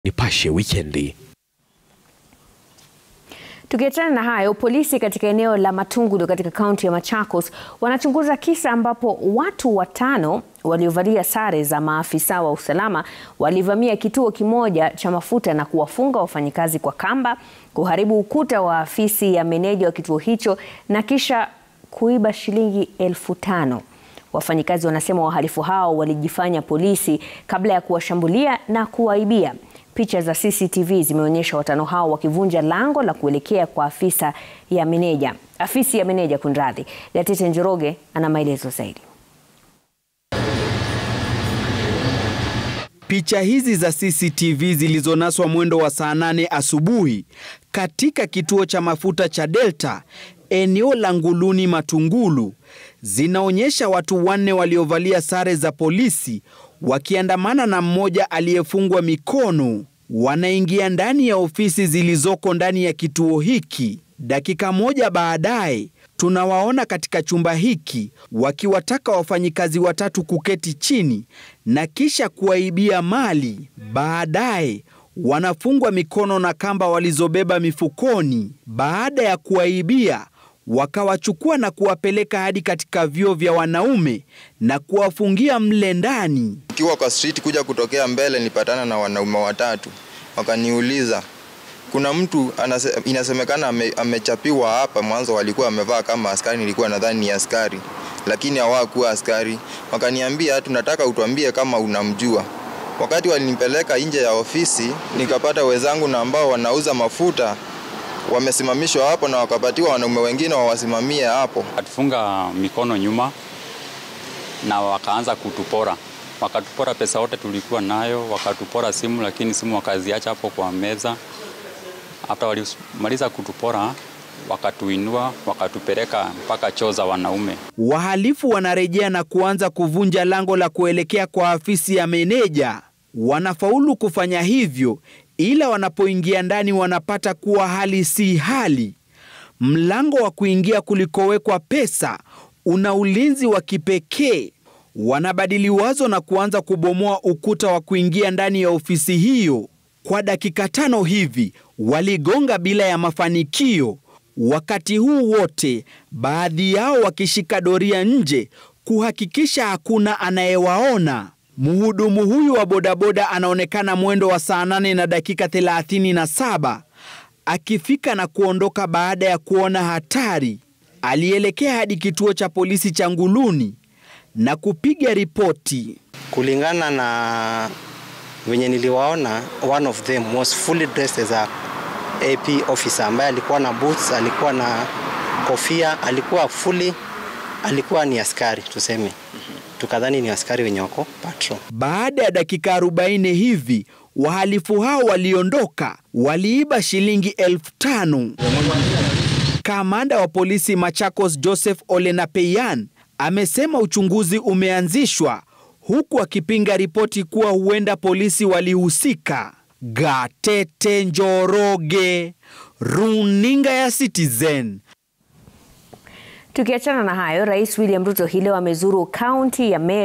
Nipashe Wikendi. Tukiachana na hayo, polisi katika eneo la Matungulo katika kaunti ya Machakos wanachunguza kisa ambapo watu watano waliovalia sare za maafisa wa usalama walivamia kituo kimoja cha mafuta na kuwafunga wafanyikazi kwa kamba, kuharibu ukuta wa afisi ya meneja wa kituo hicho na kisha kuiba shilingi elfu tano. Wafanyikazi wanasema wahalifu hao walijifanya polisi kabla ya kuwashambulia na kuwaibia. Picha za CCTV zimeonyesha watano hao wakivunja lango la kuelekea kwa afisa ya meneja, afisi ya meneja kunradhi. Gatete Njoroge ana maelezo zaidi. Picha hizi za CCTV zilizonaswa mwendo wa saa nane asubuhi katika kituo cha mafuta cha Delta eneo la Nguluni Matungulu zinaonyesha watu wanne waliovalia sare za polisi wakiandamana na mmoja aliyefungwa mikono wanaingia ndani ya ofisi zilizoko ndani ya kituo hiki. Dakika moja baadaye tunawaona katika chumba hiki wakiwataka wafanyikazi watatu kuketi chini na kisha kuwaibia mali. Baadaye wanafungwa mikono na kamba walizobeba mifukoni. Baada ya kuwaibia wakawachukua na kuwapeleka hadi katika vyoo vya wanaume na kuwafungia mle ndani. Nikiwa kwa street kuja kutokea mbele, nilipatana na wanaume watatu, wakaniuliza kuna mtu anase, inasemekana ame, amechapiwa hapa. Mwanzo walikuwa wamevaa kama askari, nilikuwa nadhani ni askari, lakini hawakuwa askari. Wakaniambia tunataka utuambie kama unamjua. Wakati walinipeleka nje ya ofisi, nikapata wenzangu na ambao wanauza mafuta wamesimamishwa hapo na wakapatiwa wanaume wengine wawasimamie hapo. Watufunga mikono nyuma na wakaanza kutupora, wakatupora pesa yote tulikuwa nayo, wakatupora simu, lakini simu wakaziacha hapo kwa meza. Hata walimaliza kutupora, wakatuinua wakatupeleka mpaka choo za wanaume. Wahalifu wanarejea na kuanza kuvunja lango la kuelekea kwa afisi ya meneja. Wanafaulu kufanya hivyo, ila wanapoingia ndani wanapata kuwa hali si hali. Mlango wa kuingia kulikowekwa pesa una ulinzi wa kipekee. Wanabadili wazo na kuanza kubomoa ukuta wa kuingia ndani ya ofisi hiyo. Kwa dakika tano hivi waligonga bila ya mafanikio. Wakati huu wote, baadhi yao wakishika doria nje kuhakikisha hakuna anayewaona. Mhudumu huyu wa bodaboda anaonekana mwendo wa saa nane na dakika thelathini na saba akifika na kuondoka baada ya kuona hatari. Alielekea hadi kituo cha polisi cha Nguluni na kupiga ripoti. Kulingana na venye niliwaona, one of them was fully dressed as a AP officer ambaye alikuwa na boots, alikuwa na kofia, alikuwa fully, alikuwa ni askari tuseme tukadhani ni askari wenye wako patrol. Baada ya dakika 40 hivi wahalifu hao waliondoka, waliiba shilingi elfu tano. Kamanda wa polisi Machakos Joseph Olenapeyan amesema uchunguzi umeanzishwa huku akipinga ripoti kuwa huenda polisi walihusika. Gatete Njoroge, runinga ya Citizen. Tukiachana na hayo, Rais William Ruto hii leo amezuru kaunti ya Meru